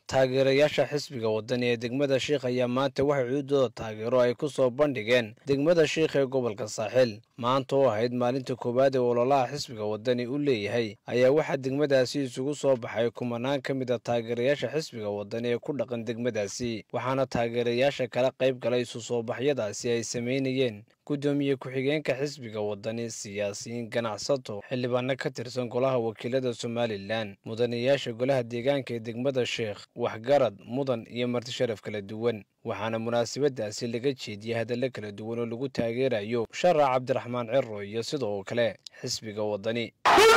taageerayaasha xisbiga wadani ee degmada sheikh ayaa maanta waxay cuudooda taageero ay ku soo bandhigeen degmada sheikh ee gobolka saaxil maanta oo ahayd maalinta koowaad ee ololaha xisbiga wadani u leeyahay ayaa waxaa degmadaasi isugu soo baxay kumanaan ka mid a taageerayaasha xisbiga wadani ee ku dhaqan degmadaasi waxaana taageerayaasha kala qayb galay isu soo baxyadaasi ay samaynayeen guddoomiye ku-xigeenka xisbiga wadani siyaasiyiin ganacsato xildhibaano ka tirsan golaha wakiilada somalilan mudanayaasha golaha deegaanka ee degmada sheekh waxgarad mudan iyo marti sharaf kala duwan waxaana munaasabadaasi laga jeediyey hadallo kala duwan oo lagu taageerayo sharac cabdiraxmaan ciro iyo sidoo kale xisbiga wadani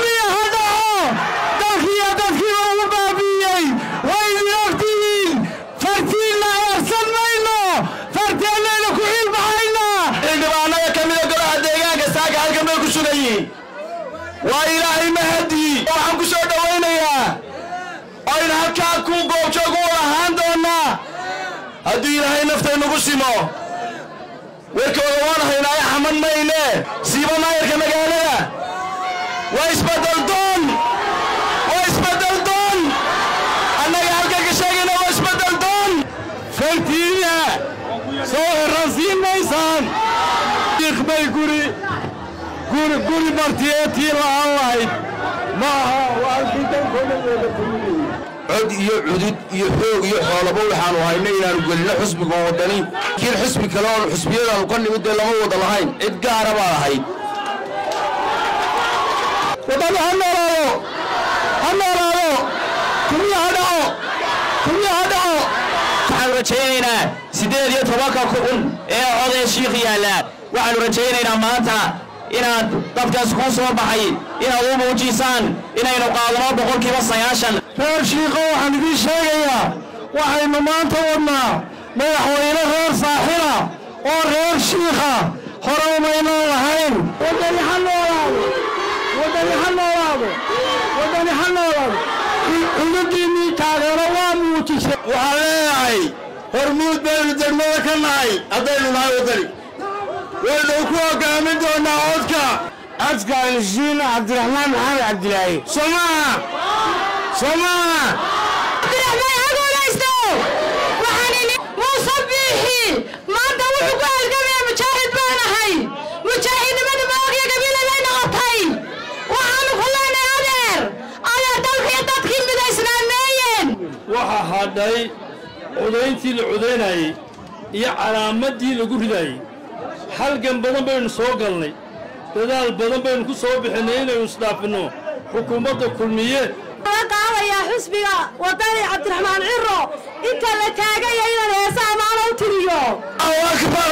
xildhibaanada ka mida golaha deegaanka saaka halkan bay ku sugan yihiin waa ilaahay mahadii waxaan ku soo dhowaynayaa aynu halkaa ku goobjoog u ahaan doonnaa haddii ilaahay naftaynugu simo warkooda waan haynaayo xamad mayne siiba maayarka magaalada waa isbeddeldoon waa isbeddeldoon annaga halkan ka sheegayna waa isbeddeldoon fartiina soo herransiin maysaan bay guri guri guri martiyeetii la'aan lahayd maaha waa cod iyo cudud iyo xoog iyo xoolaba waxaanu hayna inaanu gelino xusbiga wadani kiin xusbi kale oon xusbiyadaanu ka nimid dee lama wada lahayn cid gaara baad ahayd wadani ha noolaado ha noolaado kulmiya ha dhaco kulmiya ha dhaco waxaanu rajaynaynaa siddeed iyo tobanka kun ee codee shiikh yaalla waxaanu rajaynaynaa maanta inaad dadkaas kuu soo baxay inaad u muujisaan inaynu qaadano boqolkiiba sagaashan reer shiikho waxaan idiin sheegayaa waxaynu maanta wadnaa madaxweyne reer saaxila oo reer shiikha hore umaynan lahayn wadani ha noolaado wadani ha noolaado wadani ha noolaado xududiinnii taageero waa muujisay waxaan leeyahay hormuud baynu degmada ka nahay haddaynu nahay wadani waynu ku hogaamin doonaa codka codka alshiina cabdiraxmaan maxamed cabdilaahi somaa somaa muuse biixi maanta wuxuu ku halgamaya mujaahid baan ahay mujaahidnimada maogya gabiiladay noqotay waxaanu ku leenay adeer adeer dalkiyo dadkii midaysnaameeyeen waxaa hadhay codayntii la codaynayey iyo calaamaddii lagu ridayey halgan badan baynu soo galnay dadaal badan baynu ku soo bixinnay inaynu isdhaafinno xukuumadda kulmiye qaadayaa xusbiga wadani cabdiraxmaan ciro inta la taagaya inaan heesa amaana u tiriyo akbar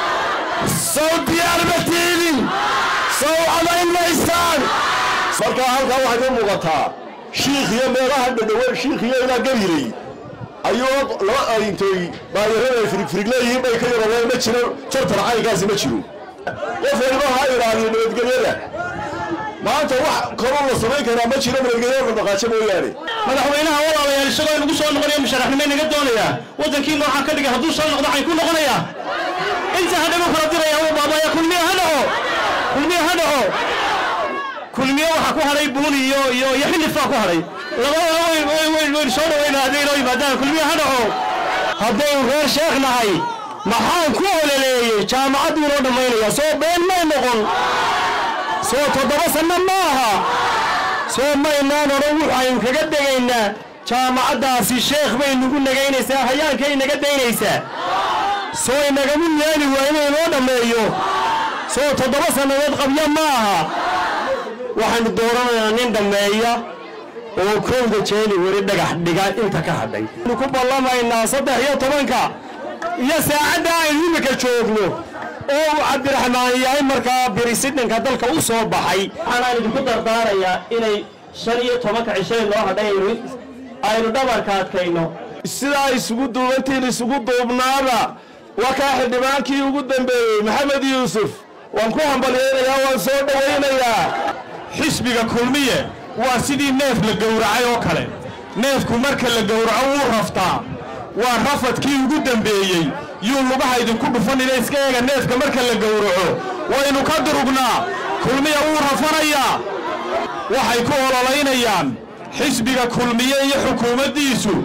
sow diyaar ma tiidin sow codayn maysaan markaa halkaa waxay ka muuqataa shiikh iyo meelaha dhadhawe shiikh iyo ilaa gabilay ayuu laba arintooy baayarada ay firigfirig leeyihiin bay ka yarabeen ma jiro jartar caynkaasi ma jiro qof waliba ha ilaaliyo nabadgelyada maanta wax kaloo la samayn karaa ma jiro nabadgelyada dhaqaajo mooyaane madaxweynaha walaalayaal isagoo inagu soo noqonaya musharaxnimo inaga doonayaa waddankii nooxaa ka dhigay hadduu soo noqdo waxay ku noqonayaa inta hadhagu kala diraya uu baabaya kulmiye ha dhaco kulmiye ha dhaco kulmiye waxaa ku hadhay buuni iyo iyo iyo xilif baa ku hadhay labadaba waynu soo dhaweynaa hadday inoo yimaadaan kulmiye ha dhaco haddaynu reer sheekh nahay maxaan ku ololeeyey jaamacadduu inoo dhammaynaya soo been may noqon soo toddoba sanno ma aha soo maynaan odhan waxaynu kaga degaynaa jaamacaddaasi sheekh bay nagu nagaynaysaa hayaankay naga daynaysaa soo inagamu yeeli waa inay inoo dhammeeyo soo toddoba sannadood qabya ma aha waxaynu dooranaynaa nin dhammeeya oo kowda jeeli weli dhagax dhiga inta ka hadhay nu ku ballamaynaa saddex iyo tobanka iyo saacadda aynu imika joogno oo uu cabdiraxmaan yahay markaa birisidhanka dalka u soo baxay waxaanaan idinku dardaarayaa inay shan iyo tobanka cishay loo hadhay aynu dhabarka adkayno sidaa isugu duubantiin isugu duubnaada waa kaa xildhibaankii ugu dambeeyey maxamed yuusuf waan ku hambalyaynayaa waan soo dhowaynayaa xisbiga kulmiye waa sidii neef la gowracay oo kale neefku marka la gowraco wuu raftaa waa rafadkii ugu dambeeyey yuu lugaha idinku dhufanina iska eega neefka marka la gowraco waynu ka durugnaa kulmiya wuu rafanayaa waxay ku ololaynayaan xisbiga kulmiye iyo xukuumaddiisu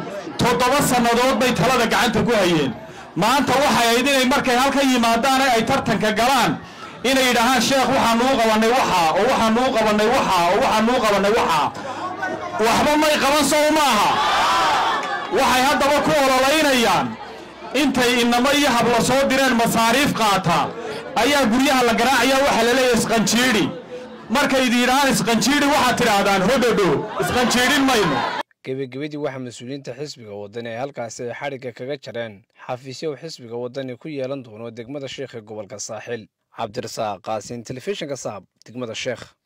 toddoba sannadood bay talada gacanta ku hayeen maanta waxay ahayd inay markay halkan yimaadaan ay tartanka galaan inay yidhaahaan sheekh waxaanuu qabannay waxaa oo waxaanuu qabannay waxaa oo waxaanuu qabannay waxaa waxba may qaban sow maaha waxay haddaba ku ololaynayaan intay inamo iyo habla soo direen masaariif qaata ayaa guryaha la garaacaya waxaa la leeyahay isqanjiidhi markay idin yidhahaan isqanjiidhi waxaad tidhaahdaan hodhodho isqanjiidhin mayno gebagabadii waxaa mas-uuliyiinta xisbiga waddani ay halkaasi ay xadhigga kaga jareen xafiisyo uu xisbiga waddani ku yeelan doono degmada sheekh ee gobolka saaxil cabdirasaaq qaasin telefishinka saab degmada sheekh